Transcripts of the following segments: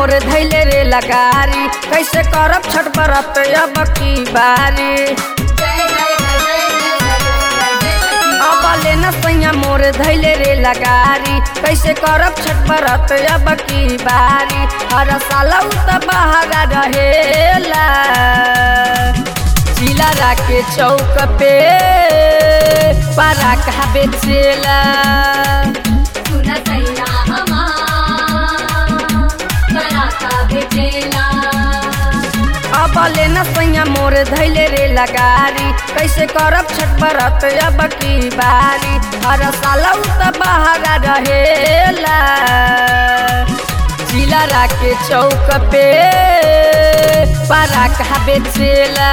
मोर धैले रे लगारी कैसे करब छठ बरत अब की बारी अब लेना सैया मोर धैले रे लगारी कैसे करब छठ बरत अब की बारी हर साल उ त बहारा रहेला जिला राके चौक पे पारा कहा बेचेला अब लेना सैया मोर धैले रे लगारी कैसे करब छठ बरत अब की बारी हर साल उ त बहारा रहेला जिला राके चौक पे पारा कहा बेचेला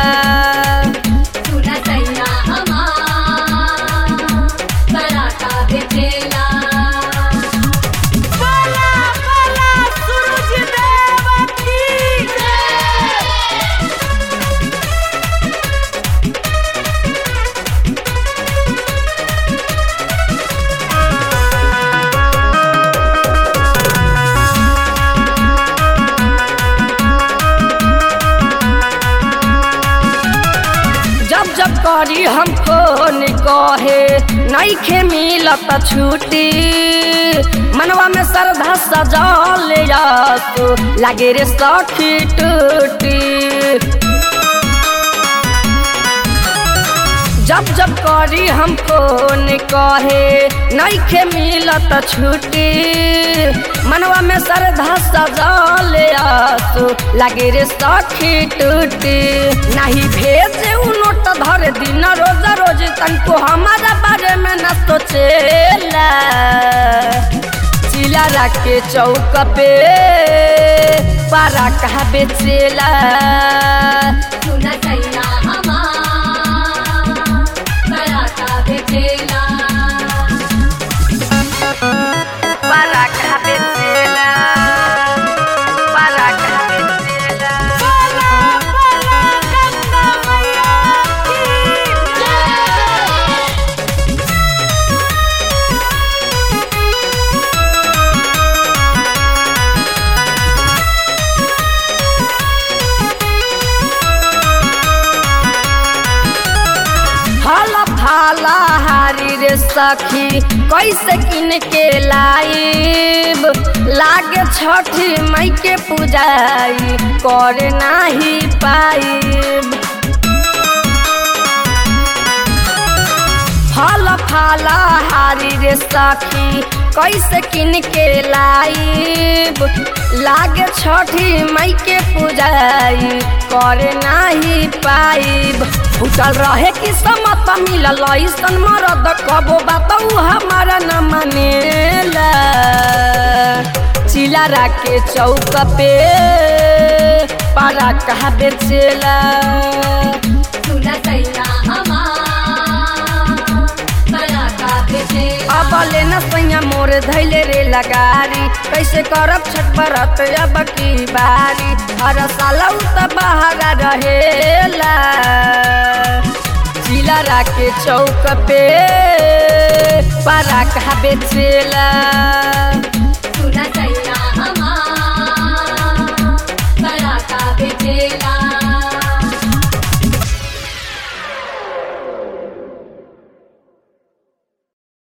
जब जब करी हम फोन कहे नईखे मिलत छुट्टी मनवा में श्रद्धा सजल तू लागे रे सखी टूटी जब जब करी हम फोन कहे नईखे मिलत छुट्टी मनवा में श्रद्धा सजल तू लागे रे सखी टूटी नहीं भेजे उ नोट धर दिन रोज रोज तनको हमारा बारे में न सोचेला चिला के चौक पे पारा कहा बेचेला पारा कहा बेचेला पारा कहा बेचेला फल फाला हारी रे सखी कैसे किन के लाइब लागे छठी मई के पूजाई कर नाही पाइब फल फाला हारी रे सखी कैसे किन के लाइब लागे छठी मई के पूजाई कर नाही पाइब फूटल रहे कि समत मिलल ऐसन मरद कबो बात हमारा न मानेला चिला राके चौक पे पारा कहा बेचेला अब लेना सैया मोर धैले रे लगारी कैसे करब छठ बरत अब की बारी हर साल उ त बहारा रहेला जिला राके चौक पे पारा कहा बेचेला